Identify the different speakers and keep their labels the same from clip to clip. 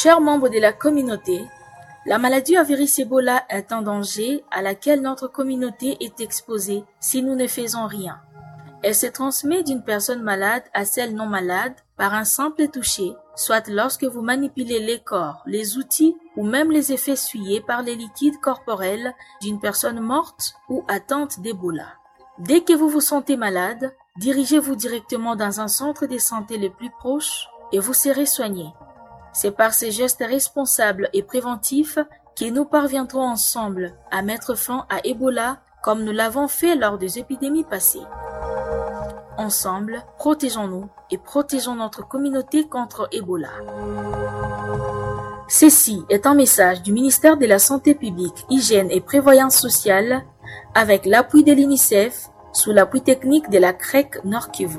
Speaker 1: Chers membres de la communauté, la maladie à virus Ebola est un danger à laquelle notre communauté est exposée si nous ne faisons rien. Elle se transmet d'une personne malade à celle non malade par un simple toucher, soit lorsque vous manipulez les corps, les outils ou même les effets essuyés par les liquides corporels d'une personne morte ou atteinte d'Ebola. Dès que vous vous sentez malade, dirigez-vous directement dans un centre de santé le plus proche et vous serez soigné. C'est par ces gestes responsables et préventifs que nous parviendrons ensemble à mettre fin à Ebola comme nous l'avons fait lors des épidémies passées. Ensemble, protégeons-nous et protégeons notre communauté contre Ebola. Ceci est un message du ministère de la Santé publique, Hygiène et Prévoyance sociale avec l'appui de l'UNICEF sous l'appui technique de la CREC Nord Kivu.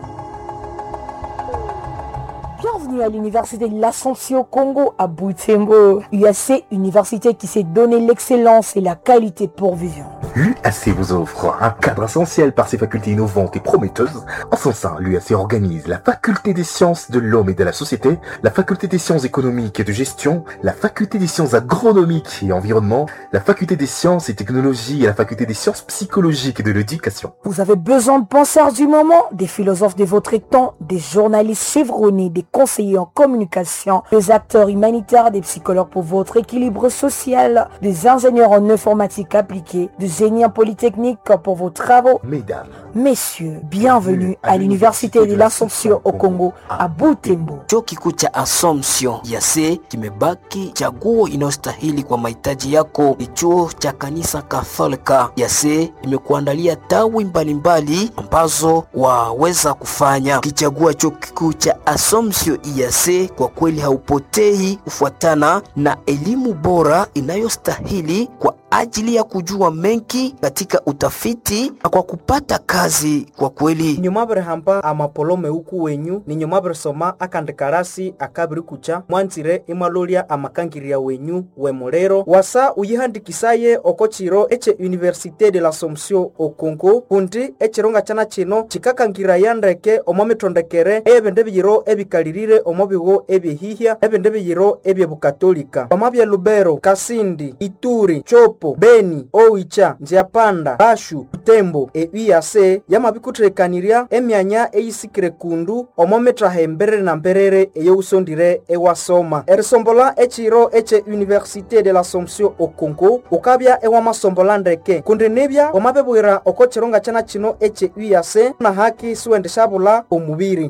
Speaker 2: Bienvenue à l'université de l'Assomption au Congo à Butembo. UAC, université qui s'est donné l'excellence et la qualité pour vivre.
Speaker 3: L'UAC vous offre un cadre essentiel par ses facultés innovantes et prometteuses. En son sein, l'UAC organise la faculté des sciences de l'homme et de la société, la faculté des sciences économiques et de gestion, la faculté des sciences agronomiques et environnement, la faculté des sciences et technologies et la faculté des sciences psychologiques et de l'éducation.
Speaker 2: Vous avez besoin de penseurs du moment, des philosophes de votre temps, des journalistes chevronnés, des conseillers en communication, des acteurs humanitaires, des psychologues pour votre équilibre social, des ingénieurs en informatique appliquée, des génies en polytechnique pour vos travaux.
Speaker 3: Mesdames,
Speaker 2: Messieurs, bienvenue à l'université de l'Assomption au Congo à Butembo.
Speaker 4: Chuo kikuu cha Assumption yase kimebaki chaguo inayostahili kwa mahitaji yako. Ni chuo cha kanisa Katholika yase imekuandalia tawi mbalimbali ambazo waweza kufanya. Ukichagua chuo kikuu cha Assumption yase, kwa kweli haupotei kufuatana na elimu bora inayostahili kwa ajili ya kujua mengi katika utafiti na kwa kupata kazi. Kwa kweli
Speaker 5: nyumabiri hamba amapolome uku wenyu ni nyumabiri soma akandikarasi akabiri kucha mwanzire imalolya amakangirya wenyu wemulero wasa uyihandikisaye oko chiro ece université de l'assomption o congo kundi echironga chana chino chikakangiraya ndeke omo mitondekere eyebindu biyiro ebikalirire omo bigo ebyehihya ebindu biyiro ebyebukatolika omo bya lubero kasindi ituri chopo beni owicha nziapanda bashu butembo euyase yamabikuthirekanirya emyanya eyisikire kundu omo mittaha emberere na mberere eyousondire ewasoma erisombola echiro eche université de l'assomption o congo ukabya ewamasombola ndeke kundi nibya wamabibwira oko chironga chana chino eche uyase na haki siwendeshabula omubiri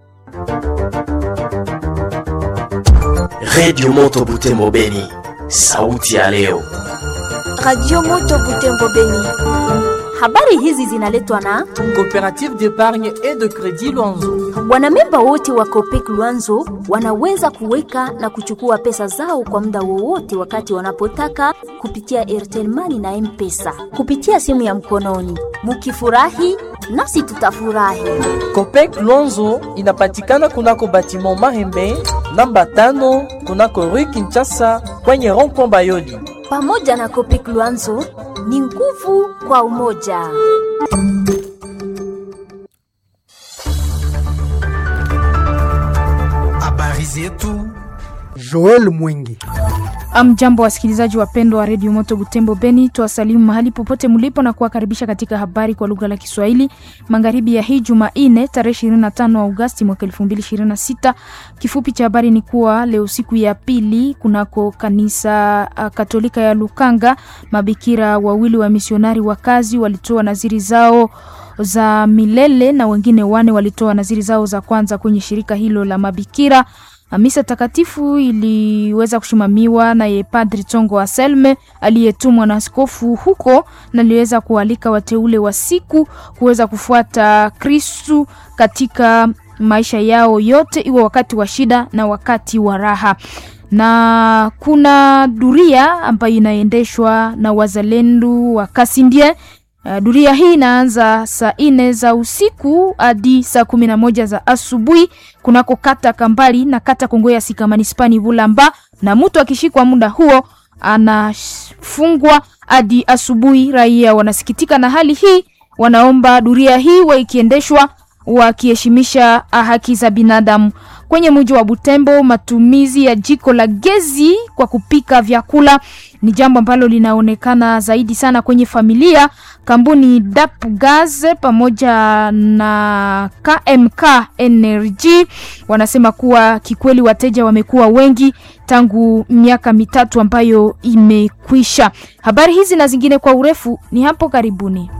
Speaker 6: Radio Moto Butembo Beni, sauti ya leo.
Speaker 7: Radio Moto Butembo Beni. Habari hizi zinaletwa na
Speaker 8: Coopérative d'épargne et de crédit Luanzo.
Speaker 7: wanamemba wote wa Copec Luanzo wanaweza kuweka na kuchukua pesa zao kwa muda wowote wakati wanapotaka kupitia Airtel Money na M-Pesa kupitia simu ya mkononi. Mukifurahi nasi tutafurahi.
Speaker 8: Copec Luanzo inapatikana kunako batiment Mahembe namba tano kunako Rue Kinshasa kwenye rond-point Bayoli.
Speaker 7: Pamoja na Copec Luanzo ni nguvu kwa umoja.
Speaker 9: Habari zetu
Speaker 10: Joel Mwingi.
Speaker 11: Amjambo wasikilizaji wapendwa wa redio Moto Butembo Beni, tuwasalimu mahali popote mlipo na kuwakaribisha katika habari kwa lugha la Kiswahili magharibi ya hii Jumanne tarehe 25 Agosti mwaka 2026. Kifupi cha habari ni kuwa leo siku ya pili kunako kanisa uh, Katolika ya Lukanga, mabikira wawili wa misionari wa kazi walitoa naziri zao za milele na wengine wane walitoa naziri zao za kwanza kwenye shirika hilo la mabikira. Misa takatifu iliweza kusimamiwa naye Padri Tongo Anselme aliyetumwa na askofu huko, na aliweza kualika wateule wa siku kuweza kufuata Kristu katika maisha yao yote, iwe wakati wa shida na wakati wa raha na kuna duria ambayo inaendeshwa na wazalendo wa Kasindie. Uh, duria hii inaanza saa nne za usiku hadi saa kumi na moja za asubuhi kunako kata Kambali na kata Kongoya Sika manispani Bulamba, na mtu akishikwa muda huo anafungwa hadi asubuhi. Raia wanasikitika na hali hii, wanaomba duria hii wa ikiendeshwa wakiheshimisha haki za binadamu. kwenye mji wa Butembo, matumizi ya jiko la gezi kwa kupika vyakula ni jambo ambalo linaonekana zaidi sana kwenye familia. Kampuni DAP Gas pamoja na KMK Energy wanasema kuwa kikweli wateja wamekuwa wengi tangu miaka mitatu ambayo imekwisha. Habari hizi na zingine kwa urefu ni hapo karibuni.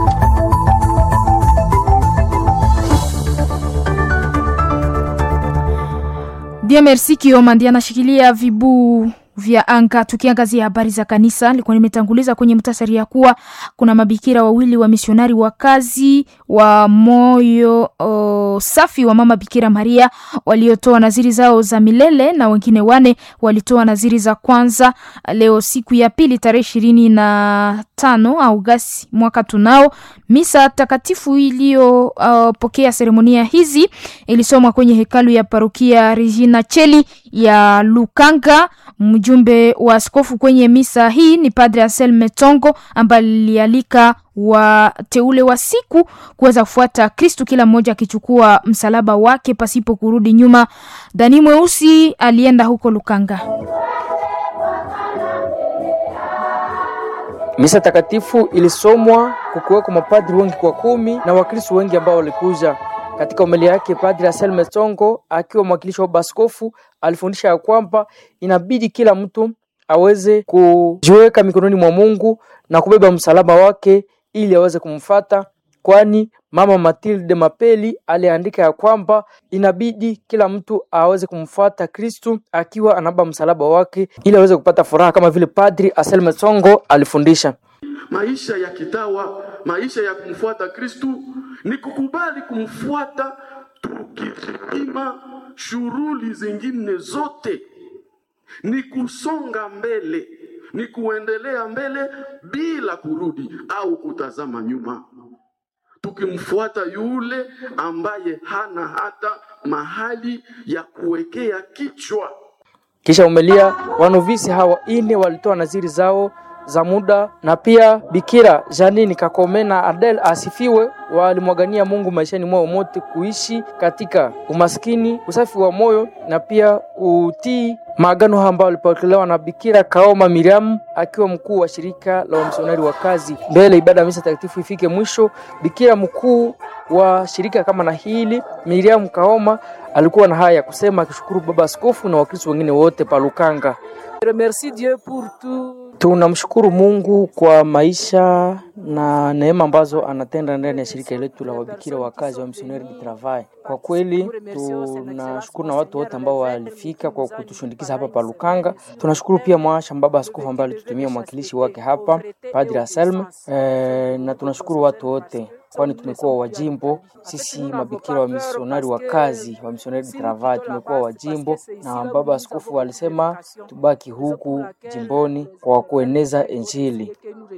Speaker 11: Dia Merci Kioma ndiye anashikilia vibu vya anga. Tukiangazia habari za kanisa, nilikuwa nimetanguliza kwenye mtasari ya kuwa kuna mabikira wawili wa misionari wa kazi wa moyo o, safi wa mama Bikira Maria waliotoa naziri zao za milele na wengine wane walitoa naziri za kwanza leo siku ya pili tarehe ishirini na tano Augasti mwaka tunao. Misa takatifu iliyopokea uh, seremonia hizi ilisomwa kwenye hekalu ya parokia Regina Cheli ya Lukanga. Mjumbe wa askofu kwenye misa hii ni Padre Anselme Tongo ambaye alialika wateule wa siku kuweza kufuata Kristu, kila mmoja akichukua msalaba wake pasipo kurudi nyuma. Dani Mweusi alienda huko Lukanga.
Speaker 9: Misa takatifu ilisomwa kukiweko mapadri wengi kwa kumi na wakristo wengi ambao walikuja. Katika homilia yake Padri Anselme Tongo akiwa mwakilishi wa baskofu alifundisha ya kwamba inabidi kila mtu aweze kujiweka mikononi mwa Mungu na kubeba msalaba wake ili aweze kumfata, kwani Mama Matilde Mapeli aliandika ya kwamba inabidi kila mtu aweze kumfuata Kristu akiwa anabeba msalaba wake ili aweze kupata furaha kama vile Padri Anselme Tongo alifundisha.
Speaker 12: Maisha ya kitawa, maisha ya kumfuata Kristu ni kukubali kumfuata tukizima shughuli zingine zote, ni kusonga mbele, ni kuendelea mbele bila kurudi au kutazama nyuma, tukimfuata yule ambaye hana hata mahali ya kuwekea kichwa.
Speaker 9: Kisha umelia wanovisi hawa ine walitoa naziri zao za muda na pia Bikira Janini Kakome na Adel asifiwe, walimwagania Mungu maishani mwao mote kuishi katika umaskini, usafi wa moyo na pia utii maagano ambayo walipokelewa na Bikira Kaoma Miriam akiwa mkuu wa shirika la wamisionari wa kazi. Mbele ibada ya misa takatifu ifike mwisho, Bikira mkuu wa shirika kama na hili Miriam Kaoma alikuwa na haya ya kusema, akishukuru baba askofu na wakristo wengine wote palukanga. Merci Dieu pour tout. Tunamshukuru Mungu kwa maisha na neema ambazo anatenda ndani ya shirika letu la wabikira wa kazi wa Missionnaire du Travail. Kwa kweli tunashukuru na watu wote ambao walifika kwa kutushundikiza hapa pa Lukanga. Tunashukuru pia mwasha baba askofu ambaye alitutumia mwakilishi wake hapa Padre Anselme e, na tunashukuru watu wote kwani tumekuwa wajimbo sisi mabikira wa misionari wa kazi wa Missionnaire du Travail, tumekuwa wajimbo na baba askofu alisema tubaki huku jimboni kwa kueneza Injili.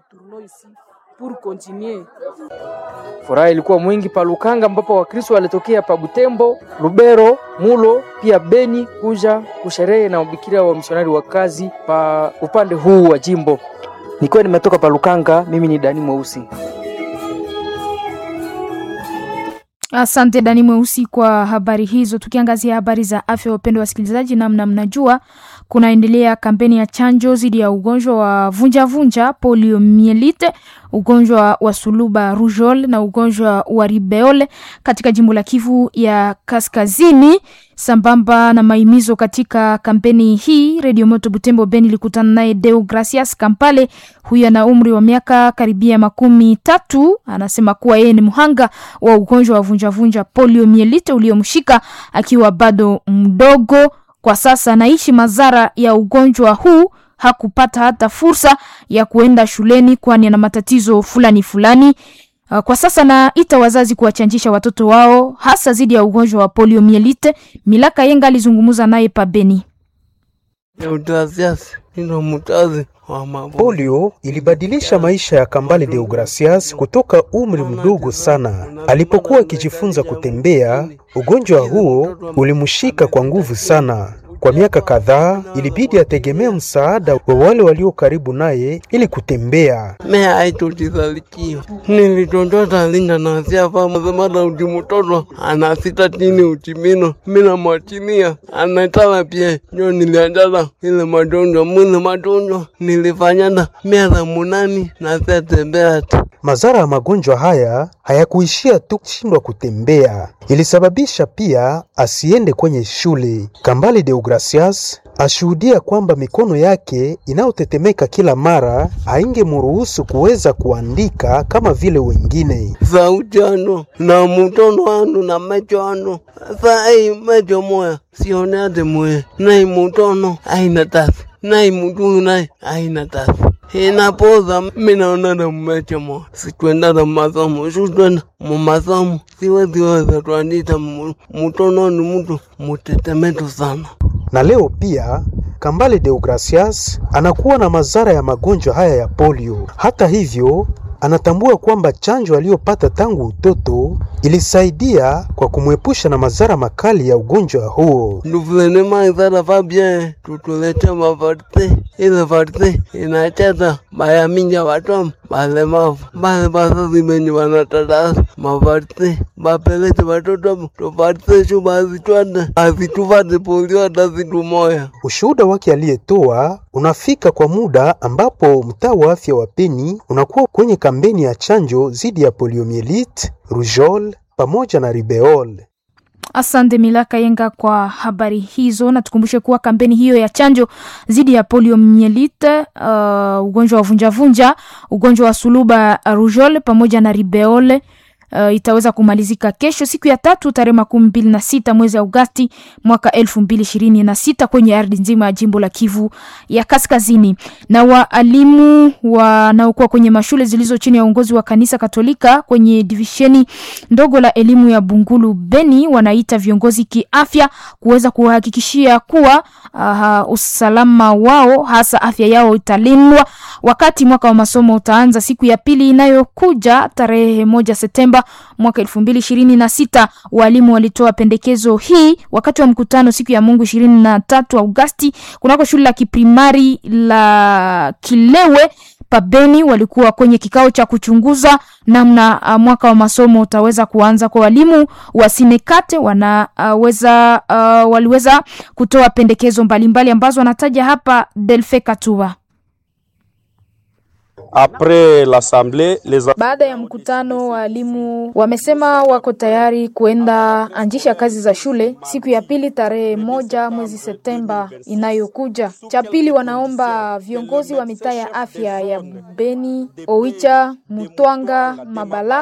Speaker 9: Furaha ilikuwa mwingi pa Lukanga, ambapo Wakristo walitokea pa Butembo, Lubero, Mulo pia Beni kuja kusherehe na mabikira wa misionari wa kazi pa upande huu wa jimbo. Nikiwa nimetoka pa Lukanga, mimi ni Dani Mweusi.
Speaker 11: Asante Dani Mweusi kwa habari hizo. Tukiangazia habari za afya, wapendwa wasikilizaji, namna mnajua kunaendelea kampeni ya chanjo dhidi ya ugonjwa wa vunjavunja, poliomielite, ugonjwa wa suluba rujol na ugonjwa wa ribeole katika jimbo la Kivu ya Kaskazini. Sambamba na maimizo katika kampeni hii, Radio Moto Butembo Beni ilikutana naye Deo Gracias Kampale. Huyu ana umri wa miaka karibia makumi tatu. Anasema kuwa yeye ni mhanga wa ugonjwa wa vunjavunja poliomielite uliomshika akiwa bado mdogo. Kwa sasa anaishi madhara ya ugonjwa huu. Hakupata hata fursa ya kuenda shuleni, kwani ana matatizo fulani fulani. Kwa sasa naita wazazi kuwachanjisha watoto wao hasa dhidi ya ugonjwa wa poliomielite. Milaka Yenga alizungumza naye pabeni.
Speaker 13: Polio ilibadilisha maisha ya Kambale Deogracias kutoka umri mdogo sana. Alipokuwa akijifunza kutembea, ugonjwa huo ulimshika kwa nguvu sana. Kwa miaka kadhaa ilibidi ategemea msaada wa wale walio karibu naye ili kutembea.
Speaker 14: me aitutizalikiwa nilitondota linda nasia pamazemata uti mutoto anasita tini utimino mina mwachilia anatala pie njo nilianjala ile madonjwa mwile madonjwa nilifanyana miaka munani nasiatembea tu
Speaker 13: Madhara ya magonjwa haya hayakuishia tu kushindwa kutembea, ilisababisha pia asiende kwenye shule. Kambale Deogracias ashuhudia kwamba mikono yake inayotetemeka kila mara haingemruhusu kuweza kuandika kama vile wengine.
Speaker 14: sauti ano na mutono ano na mecho ano sa ai mecho moya sione ate moya nai mutono aina tasi nai mutunu nai aina tasi inapoza minaonana mmecho moya sitwendana masomo sutwenda mumasomo siweziweza twandita mu- mutononi mutu mutetemeto sana
Speaker 13: Na leo pia Kambale Deogracias anakuwa na madhara ya magonjwa haya ya polio. Hata hivyo, anatambua kwamba chanjo aliyopata tangu utoto ilisaidia kwa kumwepusha na madhara makali ya ugonjwa huo.
Speaker 14: nduvulene maizara fabie tutulete mavarte ile varte inacheza bayaminja vatom balemavu bale bazazi benye wanatatasa mavarte bapelete vatoto tuvarte shu bazitwade azituvate polio hata zitu moya
Speaker 13: Ushuhuda wake aliyetoa unafika kwa muda ambapo mtaa wa afya wa Beni unakuwa kwenye kampeni ya chanjo dhidi ya poliomielite, rougeole pamoja na ribeole.
Speaker 11: Asante Milaka Yenga kwa habari hizo, na tukumbushe kuwa kampeni hiyo ya chanjo dhidi ya poliomyelite, uh, ugonjwa wa vunjavunja, ugonjwa wa suluba rujole pamoja na ribeole uh, itaweza kumalizika kesho siku ya tatu tarehe makumi mbili na sita mwezi Agosti mwaka elfu mbili ishirini na sita kwenye ardhi nzima ya jimbo la Kivu ya Kaskazini. Na waalimu wanaokuwa kwenye mashule zilizo chini ya uongozi wa kanisa Katolika kwenye divisheni ndogo la elimu ya Bungulu Beni wanaita viongozi kiafya kuweza kuhakikishia kuwa uh, usalama wao hasa afya yao italindwa wakati mwaka wa masomo utaanza siku ya pili inayokuja tarehe moja Septemba mwaka elfu mbili ishirini na sita. Walimu walitoa pendekezo hii wakati wa mkutano siku ya Mungu ishirini na tatu Agosti kunako shule la kiprimari la Kilewe pabeni walikuwa kwenye kikao cha kuchunguza namna uh, mwaka wa masomo utaweza kuanza kwa walimu wa Sinekate wanaweza uh, waliweza kutoa pendekezo mbalimbali ambazo wanataja hapa Delfe Katuba.
Speaker 15: Après l'assemblée, les
Speaker 11: Baada ya mkutano, walimu wamesema wako tayari kuenda anjisha kazi za shule siku ya pili tarehe moja mwezi Septemba inayokuja. Cha pili, wanaomba viongozi wa mitaa ya afya ya Beni, Oicha, Mutwanga, Mabala